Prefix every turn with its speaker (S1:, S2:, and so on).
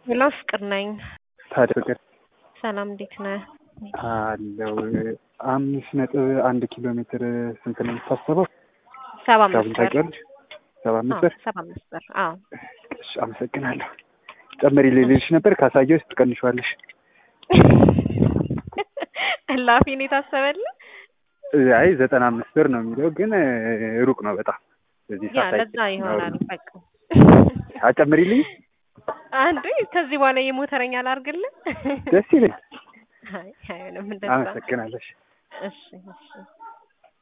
S1: ሄሎ ፍቅር ነኝ።
S2: ታዲያ ፍቅር
S1: ሰላም እንዴት ነህ?
S2: አለው አምስት ነጥብ አንድ ኪሎ ሜትር ስንት ነው የምታስበው?
S1: ሰባ
S2: ሂሳቡን
S1: አምስት ብር
S2: ታውቂያለሽ? ሰባ አምስት
S1: አዎ፣
S2: ብር
S1: ሰባ አምስት ብር አዎ።
S2: እሺ፣ አመሰግናለሁ። ጨመሪ ልልሽ ነበር ካሳየ ውስጥ ትቀንሿለሽ።
S1: እላፊ ነው የታሰበልህ?
S2: አይ ዘጠና አምስት ብር ነው የሚለው ግን እ, ሩቅ ነው በጣም በዚህ
S1: ያ
S2: ሰዓት
S1: ለዛ ይሆናል። በቃ
S2: አጨምሪልኝ
S1: አንዴ ከዚህ በኋላ የሞተረኛ ላድርግልህ?
S2: ደስ ይለኝ።
S1: አይ አይሆንም እንደዛ።
S2: አመሰግናለሽ።
S1: እሺ እሺ